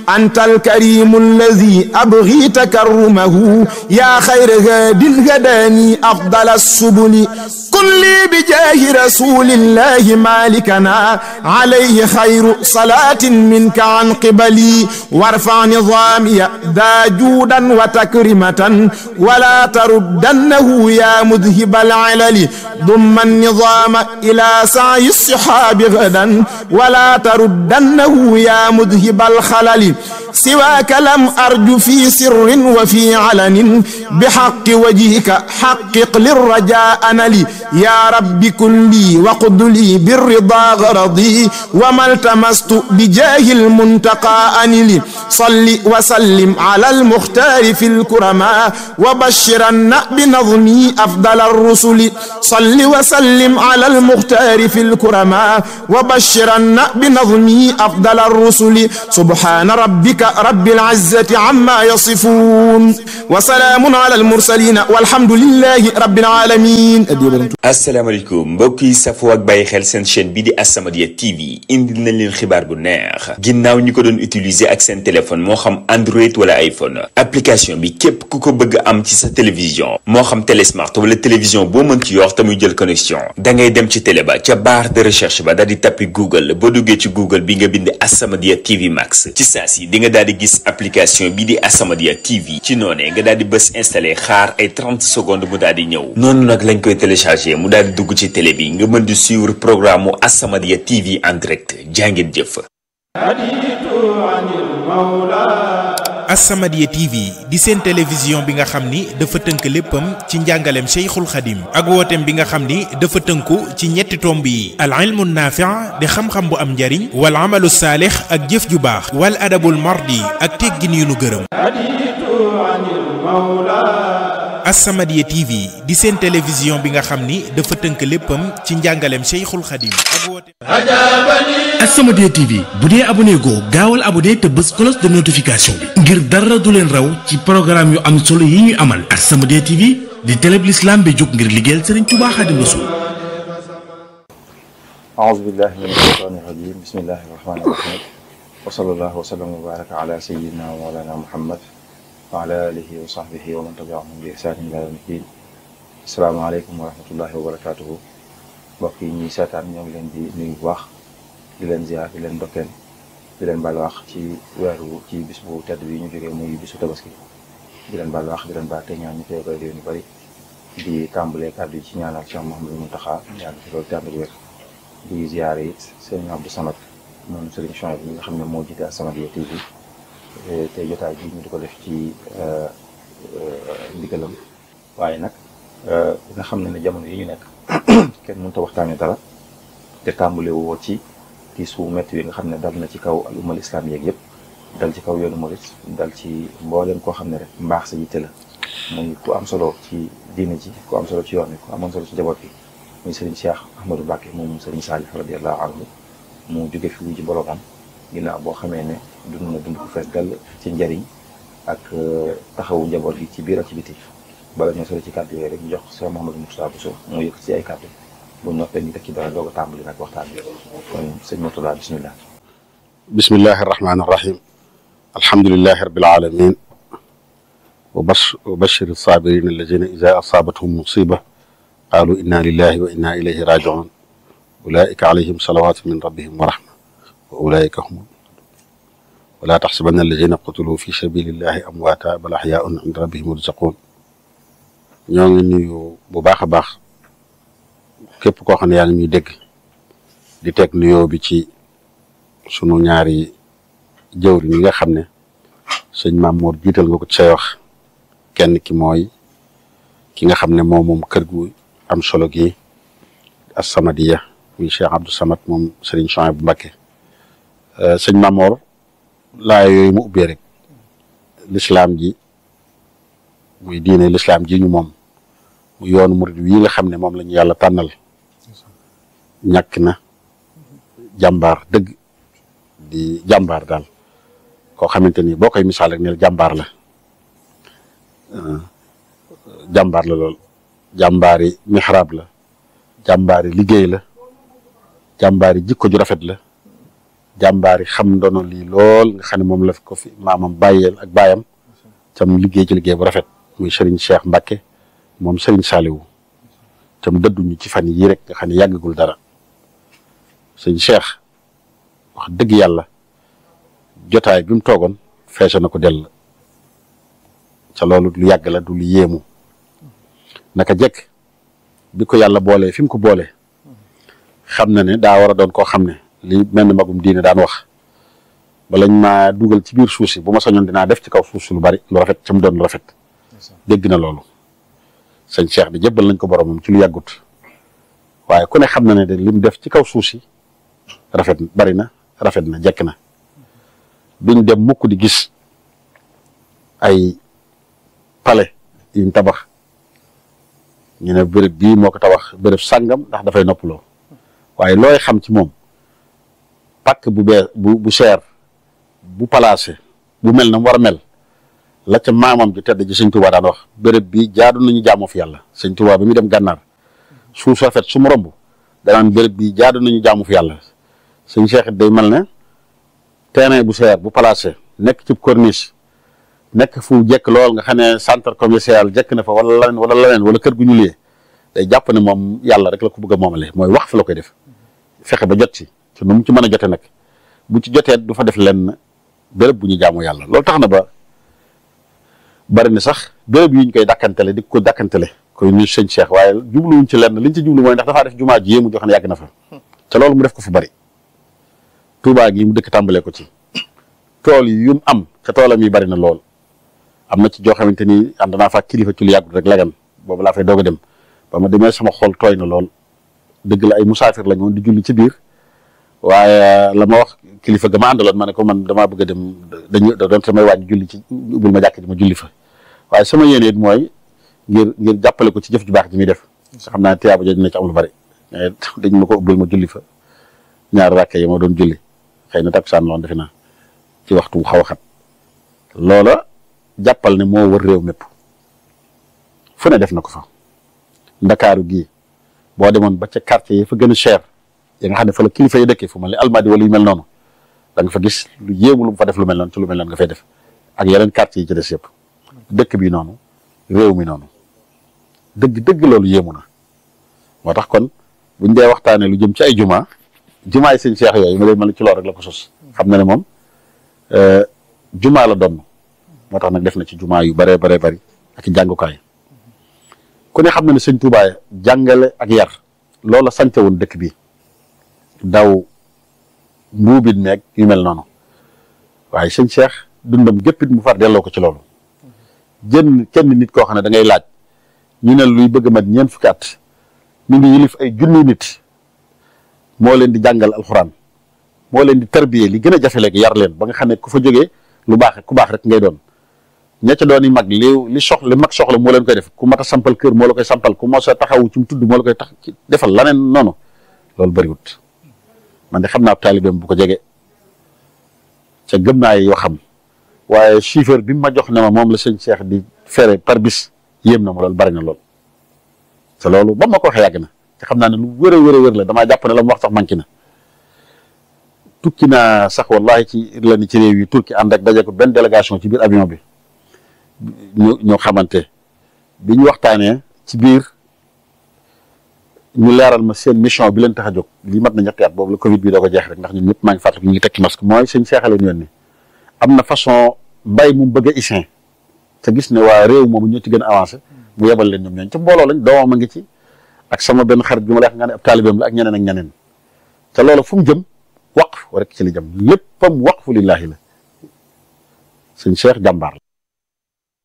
أنت الكريم الذي أبغي تكرمه يا خير هاد هداني أفضل السبل كن لي بجاه رسول الله مالكنا عليه خير صلاة منك عن قبلي وارفع نظامي ذا جودا وتكرمة ولا تردنه يا مذهب العلل ضم النظام إلى سعي الصحاب غدا ولا تردنه يا مذهب الخلل سواك لم أرج في سر وفي علن بحق وجهك حقق للرجاء نلي يا رب كن لي وقد لي بالرضا غرضي وما التمست بجاه المنتقى أنلي صل وسلم على المختار في الكرماء وبشرن بنظمي أفضل الرسل صل وسلم على المختار في الكرماء وبشرن بنظمي أفضل الرسل سبحان ربك رب العزة عما يصفون وسلام على المرسلين والحمد لله رب العالمين asalaamaaleykum mbokk yi safoo ak bàyyi xel seen chaîne bii di As-Samadiyya TV indil nañ leen xibaar bu neex ginnaaw ñi ko doon utiliser ak seen téléphone moo xam Android wala iPhone application bi képp ku ko bëgg am ci sa télévision moo xam télésmart wala télévision boo mën ci yor te muy jël connexion da ngay dem ci télé ba ca barre de recherche ba daal di tappi Google boo duggee ci Google bi nga bind As-Samadiyya TV Max ci saa si di nga daal di gis application bii di As-Samadiyya TV ci noonee nga daal di bës installé xaar ay 30 secondes mu daal di ñëw noonu nag lañ koy téléchargé mu daal di dugg ci télé bi nga mën di suivre programme mu As-Samadiyya TV en direct jàngeen jëf. As-Samadiyya TV di seen télévision bi nga xam ni dafa tënk léppam ci njàngaleem Cheikhul Khadim ak wooteem bi nga xam ni dafa tënku ci ñetti tomb yi al ilmu naafi' di xam-xam bu am njariñ wal amalu saalix ak jëf ju baax wal adabul mardi ak teggin yu nu gërëm As-Samadiyya TV di seen télévision bi nga xam ni dafa tënk léppam ci njàngaleem Cheikhul Khadim ak wooteem As-Samadiyya TV bu dee abonné goo gaawal abonné te bës cloche de notification bi ngir dara du leen raw ci programme yu am solo yi ñuy amal As-Samadiyya TV di télé bi l'islam bi jóg ngir liggéeyal Serigne Touba Xaadimu Rasuul أعوذ بالله من الشيطان الرجيم بسم الله الرحمن الرحيم وصلى الله وسلم وبارك على سيدنا ومولانا محمد وعلى آله وصحبه ومن تبعهم بإحسان إلى يوم الدين السلام عليكم ورحمة الله وبركاته mbokk yi ñuy seetaan ñoo ngi leen di nuyu bu baax di leen ziar di leen dokkeel di leen baal wax ci weeru ci bis bu tedd bi ñu jógee muy bisu tabaski di leen baal wax di leen baal te ñaan ñu koy koy déwén yu bëri di tàmbalee kàddu yi ci ñaanal Cheikh Mouhamadou Mountakha yàgg fi loolu tàmbali wér di ziare it sëriñ Abdou Samad moom sëriñ Chouaib bi nga xam ne moo jiite As-Samadiyya TV te jotaay bi ñu di ko def ci ndigalam waaye nag nga xam ne ne jamono yi ñu nekk kenn mënut a waxtaanee dara te tàmbale woo ci tiis wu métti wi nga xam ne dal na ci kaw al ummal islam yeeg yëpp dal ci kaw yoonu murit dal ci mbooleem koo xam ne rek mbaax sa yitte la muy ku am solo ci diine ji ku am solo ci yoon wi ku amoon solo ci njaboot bi muy Serigne Cheikh Ahmadou Mbacké moom Serigne Salih radiyallahu anhu mu jóge fi wu ci boromam ginnaaw boo xamee ne dund na dund ko fees dell ci njariñ ak taxawu njaboot gi ci biir ak ci biti bala ñoo sori ci kàddu yooyu rek ñu jox Cheikh Mouhamadou Moustapha Bousso mu yëkk ci ay kàddu bu noppee ñu teg ci dara doog a tàmbali nag waxtaan bi kon sëñ Mourtada bismillah bismillahi irrahmani irrahim alhamdulilahi rabil alamin wa bas wa bashir sabirin alladina ida asaabathum musiba qaalu inna lillahi wa inna ilayhi rajiun ulaika alayhim salawatu min rabbihim wa rahma wa ulaika hum wala taxsabanna alladina qutilu fi sabilillahi amwaata bal axyaun inda rabbihim yurzaqun ñoo ngi nuyu bu baax a baax képp koo xam ne yaa ngi ñuy dégg di teg nuyoo bi ci sunu ñaari jëwri ñi nga xam ne sëñ Mamour jiital nga ko ci say wax kenn ki mooy ki nga xam ne moom moom kër gu am solo gi As-Samadiyya muy Cheikh Abdou Samad moom Serigne Chouaib bu Mbacké sëñ Mamour laa yooyu mu ubbee rek lislaam ji muy diine lislaam ji ñu moom mu yoonu murid wi nga xam ne moom la ñu yàlla tànnal ñàkk na jàmbaar dëgg di jàmbaar daal koo xamante ni boo koy misaal rek ne jàmbaar la jàmbaar la lool jàmbaari mixraab la jàmbaari liggéey la jàmbaari jikko ju rafet la jàmbaari xam ndono lii lool nga xam ne moom la ko fi maamam bàyyeel ak baayam tam liggéey ci liggéey bu rafet muy Serigne Cheikh Mbacke moom Serigne Saliou tam dëdduñu ci fan yii rek nga xam ne yàggagul dara sëñ Cheikh wax dëgg yàlla jotaay bi mu toogoon feese na ko dell ca loolu lu yàgg la du lu yéemu naka jekk bi ko yàlla boolee fi mu ko boolee xam na ne daa war a doon koo xam ne li mel ni magum diine daan wax balañ maa dugal ci biir suuf si bu ma sañoon dinaa def ci kaw suuf si lu bari lu rafet ca mu doon lu rafet dégg na loolu sëñ Cheikh di jébbal nañ ko boromam ci lu yàggut waaye ku ne xam na ne de li mu def ci kaw suuf si rafet bari na rafet na jekk na duñ dem mukk di gis ay palais yuñ tabax ñu ne béréb bii moo ko tabax béréb sàngam ndax dafay noppaloo waaye looy xam ci moom pàkk bu bee bu bu cher bu placé bu mel na mu war a mel la ca maamam ju tedd ji sëñ Tuubaa daan wax béréb bi jaadu nañu jaamoo fi yàlla sëñ Tuubaa bi muy dem gànnaar suuf su rafet su mu romb danaan béréb bi jaadu nañu jaamu fi yàlla sëñ Cheikh it day mel ne terrain bu cher bu placé nekk ci corniche nekk fu jekk lool nga xam ne centre commercial jekk na fa wala leneen wala leneen wala kër gu ñu liyee day jàpp ne moom yàlla rek la ko bëgg a moomale mooy wax fi la koy def fexe ba jot ci ci nu mu ci mën a jote nag bu ci jotee du fa def lenn béréb bu ñu jaamu yàlla loolu tax na ba bari na sax béréb yi ñu koy dàkkantele di ko dàkkantele koy nuyu sëñ Cheikh waaye jubluwuñ ci lenn liñ ci jublu mooy ndax dafaa def jumaa ji yéemu jox ne yàgg na fa te loolu mu def ko fu bari Touba gi mu dëkk tàmbalee ko ci tool yi yu mu am ca toolam yi bari na lool am na ci joo xamante ni ànd naa fa kilifa ci lu yàggut rek lagan boobu laa fay doog a dem ba ma demee sama xol tooy na lool dëgg la ay musaafir lañ woon di julli ci biir waaye la ma wax kilifa ga ma àndaloon ma ne ko man damaa bëgg a dem dañu da doon samay wàññi julli ci ubbil ma jàkk ji ma julli fa waaye sama yéene it mooy ngir ngir jàppale ko ci jëf ju baax ji muy def xam naa tiyaaba jooju dina ci am lu bari mais dañ ma ko ubbil ma julli fa ñaar ràkke yi ma doon julli xëy na takkusaan loon defe naa ci waxtu wu xaw a xat loola jàppal ne moo wër réew mépp fu ne def na ko fa ndakaaru gii boo demoon ba ca quartier yi fa gën a cher yi nga xam ne fa la kilifa yi dëkkee fu mel ni almadi wala yu mel noonu da nga fa gis lu yéemu lu mu fa def lu mel noonu ci lu mel noonu nga fay def ak yeneen quartier yi ci des yëpp dëkk bi noonu réew mi noonu dëgg dëgg loolu yéemu na moo tax kon buñ dee waxtaanee lu jëm ci ay juma jumaa yi sëñ Cheikh yooyu ma lay mel ci loolu rek la ko sos xam na ne moom jumaa la doon moo tax nag def na ci jumaa yu baree baree bari ak i jàngukaay ku ne xam na ne sëñ Tuubaa jàngale ak yar loola sante woon dëkk bi daw mbuubit meeg yu mel noonu waaye sëñ Cheikh dundam géppit mu far delloo ko ci loolu jën kenn nit koo xam ne da ngay laaj ñu ne luy bëgg mat ñeent fukki at mi ngi yilif ay junni nit moo leen di jàngal alxuraan moo leen di tarbiyee li gën a jafe léegi yar leen ba nga xam ne ku fa jógee lu baax ku baax rek ngay doon ña ca doon yi mag li li soxla li mag soxla moo leen koy def ku mat a sampal kër moo la koy sampal ku mos a taxawu ci mu tudd moo la koy tax defal laneen noonu loolu bëriwut man de xam naa taalibeem bu ko jege ca gëm naa yoo xam waaye chiffre bi mu ma jox ne ma moom la sëñ Cheikh di fere par bis yéem na ma loolu bari na lool te loolu ba ma ko waxee yàgg na te xam naa ne lu wër a wër a wër la damaa jàpp ne la mu wax sax manqué na tukki naa sax wallahi ci la ni ci réew yi turki ànd ak daje ko benn délégation ci biir avion bi ñu ñoo xamante bi ñu waxtaanee ci biir ñu leeral ma seen mission bi leen tax a jóg lii mat na ñetti at boobu la Covid bi doo ko jeex rek ndax ñun ñëpp maa ngi fàttaliku ñu ngi tekki masque mooy sëñ seexale ñu ni am na façon mbay mu bëgg a isin te gis ne waa réew moomu ñoo ci gën a avancé mu yebal leen ñoom ñooñu ca mbooloo lañ doomam a ngi ci ak sama benn xarit bi ma lay wax nga ne ab taalibeem la ak ñeneen ak ñeneen te loolu fu mu jëm waqf rek ci li jëm léppam waqfu lillaahi la sëñ Cheikh jàmbaar la